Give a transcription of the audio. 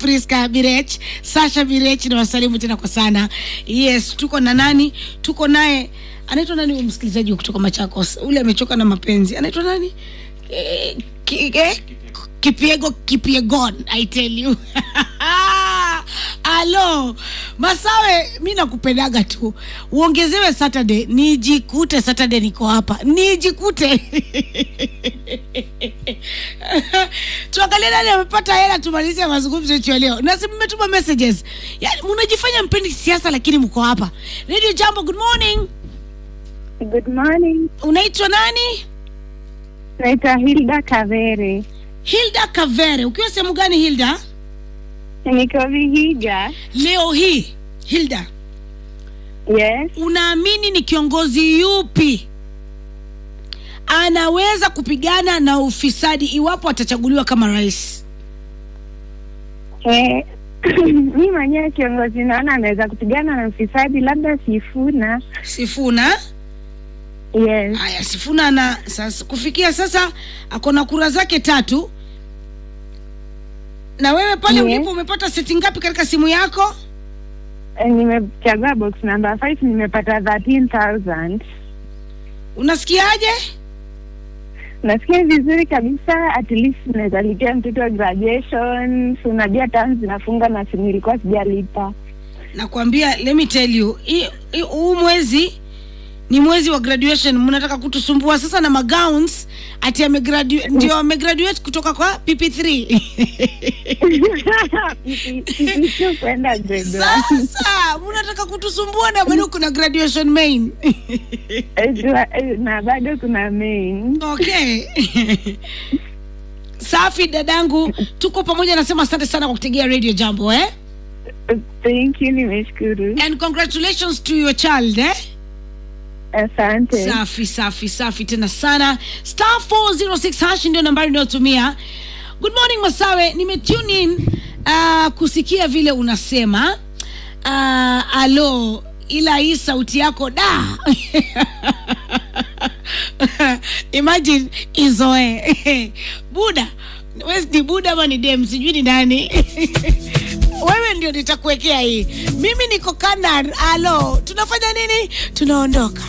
Priska Birech, Sasha Birech na wasalimu tena kwa sana. Yes, tuko na nani? Tuko naye anaitwa nani huyu msikilizaji wa kutoka Machakos? Ule amechoka na mapenzi. Anaitwa nani? Eh, ki, eh, Kipiego Kipiegon, I tell you. Alo, Masawe, mi nakupendaga tu, uongezewe Saturday, nijikute Saturday niko hapa, nijikute tuangalie nani amepata hela, tumalize mazungumzo yetu ya leo. Nasi mmetuma messages, yani mnajifanya mpendi siasa, lakini mko hapa. Radio Jambo, good morning. Good morning. Unaitwa nani? Naitwa Hilda Kavere. Hilda Kavere. Ukiwa sehemu gani Hilda? Niko Vihiga. Leo hii Hilda, Yes. unaamini ni kiongozi yupi anaweza kupigana na ufisadi iwapo atachaguliwa kama rais? Eh, mi mwenyewe kiongozi naona anaweza kupigana na ufisadi, labda Sifuna. Sifuna. Yes. Haya, Sifuna na sasa, kufikia sasa ako na kura zake tatu. Na wewe pale Yes. ulipo umepata seti ngapi katika simu yako? Eh, nimechagua box number 5 nimepata 13000. Unasikiaje? Nasikia vizuri kabisa, at least naweza lipia mtoto wa graduation. Si unajua terms zinafunga na si nilikuwa sijalipa. Nakwambia, let me tell you, hii- hii- huu mwezi ni mwezi wa graduation. Mnataka kutusumbua sasa na magowns ati amegraduate, ndio amegraduate kutoka kwa PP3 Sio kwenda grade one. sasa mnataka kutusumbua na bado kuna graduation main Eh, jua- eh, na bado kuna main. okay safi dadangu tuko pamoja nasema asante sana kwa kutegea radio jambo eh? Thank you, nimeshukuru. and congratulations to your child eh? Asante. safi safi safi tena sana star 406 hash ndio nambari inayotumia good morning masawe nimetune in uh, kusikia vile unasema uh, alo ila hii sauti yako da imagine izoe buda wes ni buda ama ni dem sijui ni nani wewe ndio nitakuwekea hii mimi niko kanan alo tunafanya nini tunaondoka